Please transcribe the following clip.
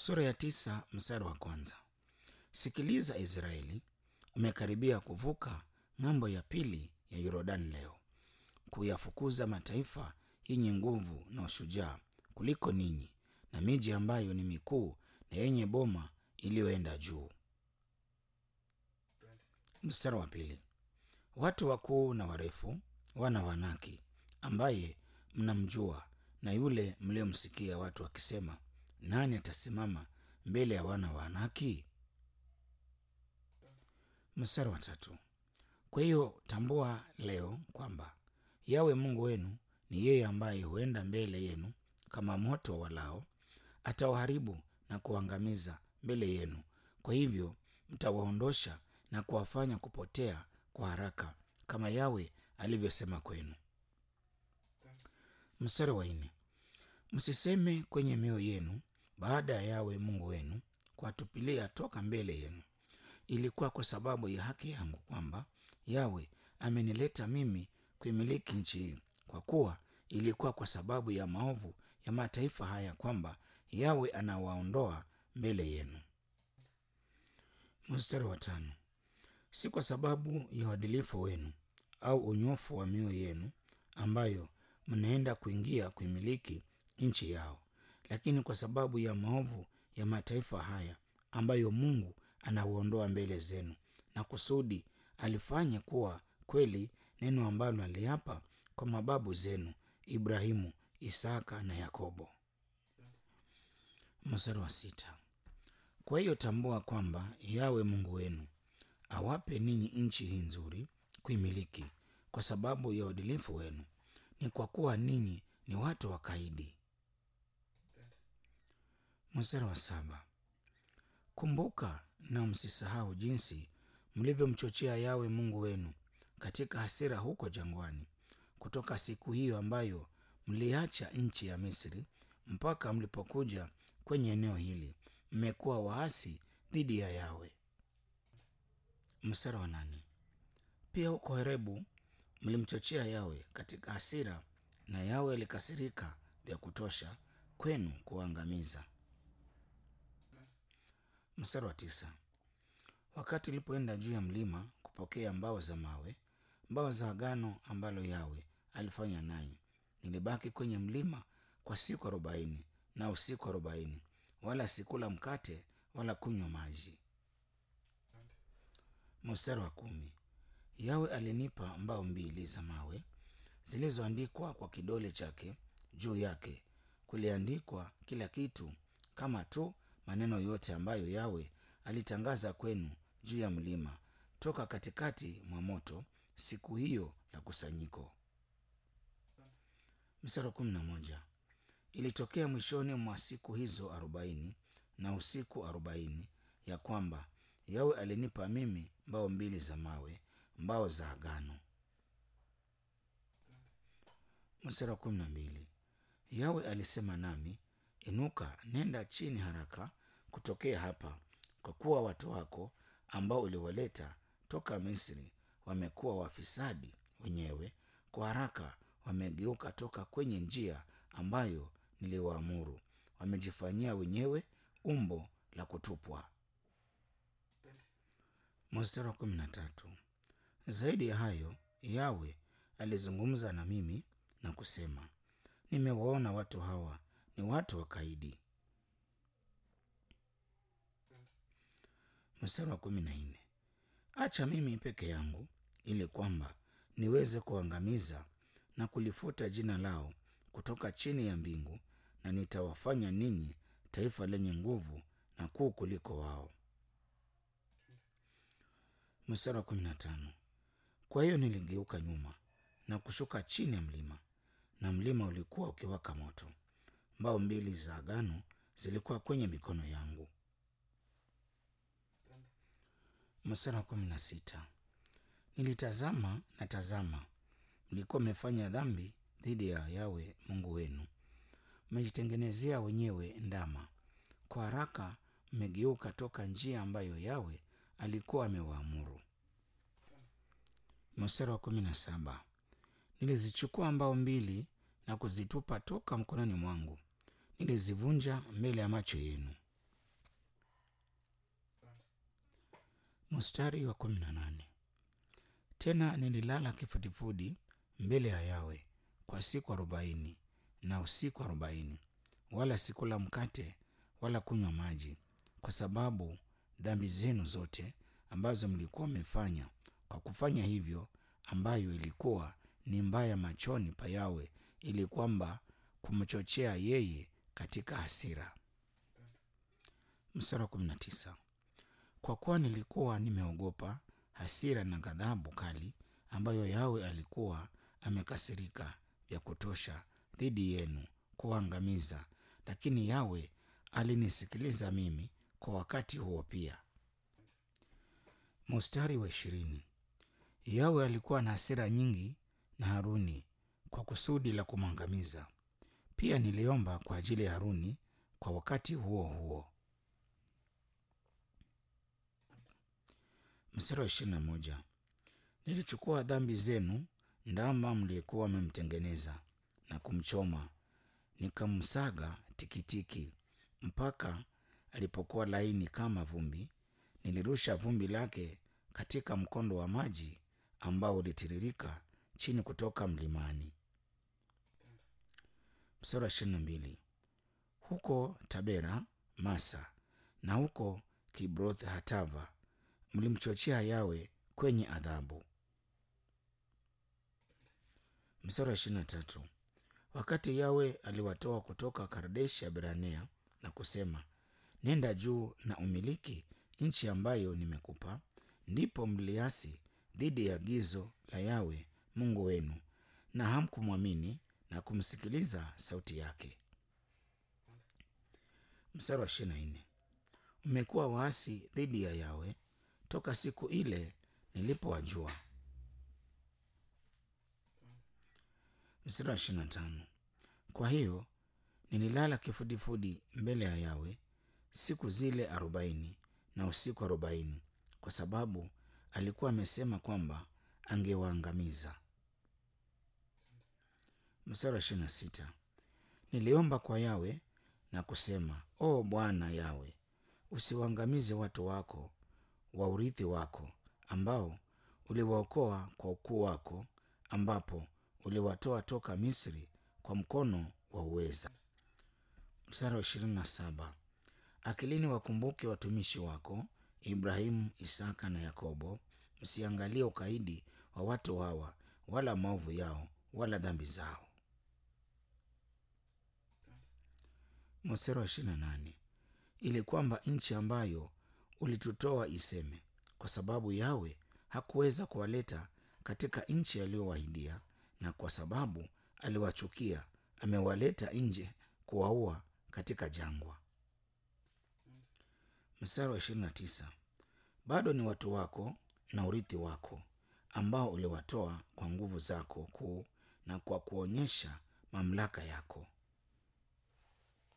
Sura ya tisa mstari wa kwanza. Sikiliza Israeli, umekaribia kuvuka ng'ambo ya pili ya Yordani leo, kuyafukuza mataifa yenye nguvu na ushujaa kuliko ninyi, na miji ambayo ni mikuu na yenye boma iliyoenda juu. Mstari wa pili. Watu wakuu na warefu, wana wa Anaki, ambaye mnamjua, na yule mliomsikia watu wakisema, nani atasimama mbele ya wana wa Anaki? Mstari wa tatu. Kwa hiyo tambua leo kwamba Yawe Mungu wenu ni yeye ambaye huenda mbele yenu kama moto walao, atawaharibu na kuangamiza mbele yenu. Kwa hivyo mtawaondosha na kuwafanya kupotea kwa haraka, kama Yawe alivyosema kwenu. Mstari wa nne. Msiseme kwenye mioyo yenu, baada ya Yawe Mungu wenu kuwatupilia toka mbele yenu, ilikuwa kwa sababu ya haki yangu kwamba Yawe amenileta mimi kuimiliki nchi hii, kwa kuwa ilikuwa kwa sababu ya maovu ya mataifa haya kwamba Yawe anawaondoa mbele yenu. Mstari wa tano. Si kwa sababu ya uadilifu wenu au unyofu wa mioyo yenu ambayo mnaenda kuingia kuimiliki nchi yao, lakini kwa sababu ya maovu ya mataifa haya ambayo Mungu anauondoa mbele zenu, na kusudi alifanye kuwa kweli neno ambalo aliapa kwa mababu zenu Ibrahimu, Isaka na Yakobo. Mstari wa sita. Kwa hiyo tambua kwamba Yawe Mungu wenu awape ninyi nchi hii nzuri kuimiliki kwa sababu ya uadilifu wenu, ni kwa kuwa ninyi ni watu wakaidi. Mstari wa saba. Kumbuka na msisahau jinsi mlivyomchochea Yawe Mungu wenu katika hasira huko jangwani, kutoka siku hiyo ambayo mliacha nchi ya Misri mpaka mlipokuja kwenye eneo hili. Mmekuwa waasi dhidi ya Yawe. Mstari wa nane. Pia huko Horebu mlimchochea Yawe katika hasira, na Yawe alikasirika vya kutosha kwenu kuangamiza. Mstari wa tisa. Wakati ulipoenda juu ya mlima kupokea mbao za mawe, mbao za agano ambalo Yawe alifanya nanyi, nilibaki kwenye mlima kwa siku arobaini na usiku arobaini, wala sikula mkate wala kunywa maji. Mstari wa kumi. Yawe alinipa mbao mbili za mawe zilizoandikwa kwa kidole chake, juu yake kuliandikwa kila kitu, kama tu maneno yote ambayo Yawe alitangaza kwenu juu ya mlima toka katikati mwa moto siku hiyo ya kusanyiko. Mstari wa kumi na moja. Ilitokea mwishoni mwa siku hizo arobaini na usiku arobaini ya kwamba Yawe alinipa mimi mbao mbili za mawe, mbao za agano. Mstari wa kumi na mbili. Yawe alisema nami, inuka, nenda chini haraka kutokea hapa, kwa kuwa watu wako ambao uliwaleta toka Misri wamekuwa wafisadi wenyewe, kwa haraka wamegeuka toka kwenye njia ambayo niliwaamuru, wamejifanyia wenyewe umbo la kutupwa. Mstari wa kumi na tatu. Zaidi ya hayo, Yawe alizungumza na mimi na kusema, nimewaona watu hawa ni watu wakaidi. Mstari wa kumi na nne. Acha mimi peke yangu, ili kwamba niweze kuangamiza na kulifuta jina lao kutoka chini ya mbingu, na nitawafanya ninyi taifa lenye nguvu na kuu kuliko wao. Mstari wa kumi na tano. Kwa hiyo niligeuka nyuma na kushuka chini ya mlima, na mlima ulikuwa ukiwaka moto. Mbao mbili za agano zilikuwa kwenye mikono yangu. Mstari wa kumi na sita. Nilitazama na tazama, mlikuwa mmefanya dhambi dhidi ya Yawe Mungu wenu, mmejitengenezea wenyewe ndama. Kwa haraka mmegeuka toka njia ambayo Yawe alikuwa amewaamuru. Mstari wa kumi na saba. Nilizichukua mbao mbili na kuzitupa toka mkononi mwangu, nilizivunja mbele ya macho yenu. Mstari wa kumi na nane. Tena nililala kifudifudi mbele ya Yawe kwa siku arobaini na usiku arobaini, wala sikula mkate wala kunywa maji, kwa sababu dhambi zenu zote ambazo mlikuwa mmefanya kwa kufanya hivyo, ambayo ilikuwa ni mbaya machoni pa Yawe, ili kwamba kumchochea yeye katika hasira. Mstari wa kumi na tisa. Kwa kuwa nilikuwa nimeogopa hasira na ghadhabu kali ambayo Yawe alikuwa amekasirika vya kutosha dhidi yenu kuangamiza, lakini Yawe alinisikiliza mimi kwa wakati huo pia. Mstari wa ishirini. Yawe alikuwa na hasira nyingi na Haruni kwa kusudi la kumwangamiza. Pia niliomba kwa ajili ya Haruni kwa wakati huo huo. Mstari wa ishirini na moja. Nilichukua dhambi zenu, ndama mliyekuwa mmemtengeneza na kumchoma, nikamsaga tikitiki mpaka alipokuwa laini kama vumbi. Nilirusha vumbi lake katika mkondo wa maji ambao ulitiririka chini kutoka mlimani. Mstari wa ishirini na mbili. Huko Tabera, Masa na huko Kibroth Hatava mlimchochea Yawe kwenye adhabu. Mstari wa ishirini na tatu. Wakati Yawe aliwatoa kutoka Kadeshi ya Beranea na kusema, nenda juu na umiliki nchi ambayo nimekupa, ndipo mliasi dhidi ya agizo la Yawe Mungu wenu, na hamkumwamini na kumsikiliza sauti yake. Mstari wa ishirini na nne. Mmekuwa waasi dhidi ya Yawe toka siku ile nilipowajua. Mstari wa ishirini na tano. Kwa hiyo nililala kifudifudi mbele ya Yawe siku zile arobaini na usiku arobaini, kwa sababu alikuwa amesema kwamba angewaangamiza. Mstari wa ishirini na sita. Niliomba kwa Yawe na kusema, O Bwana Yawe, usiwaangamize watu wako wa urithi wako ambao uliwaokoa kwa ukuu wako, ambapo uliwatoa toka Misri kwa mkono wa uweza. Mstari wa ishirini na saba. Akilini wakumbuke watumishi wako Ibrahimu, Isaka na Yakobo, msiangalie ukaidi wa watu hawa, wala maovu yao, wala dhambi zao. Mstari wa ishirini na nane. Ili kwamba nchi ambayo ulitutoa iseme, kwa sababu Yawe hakuweza kuwaleta katika nchi aliyowahidia, na kwa sababu aliwachukia, amewaleta nje kuwaua katika jangwa. Mstari wa ishirini na tisa. Bado ni watu wako na urithi wako ambao uliwatoa kwa nguvu zako kuu na kwa kuonyesha mamlaka yako.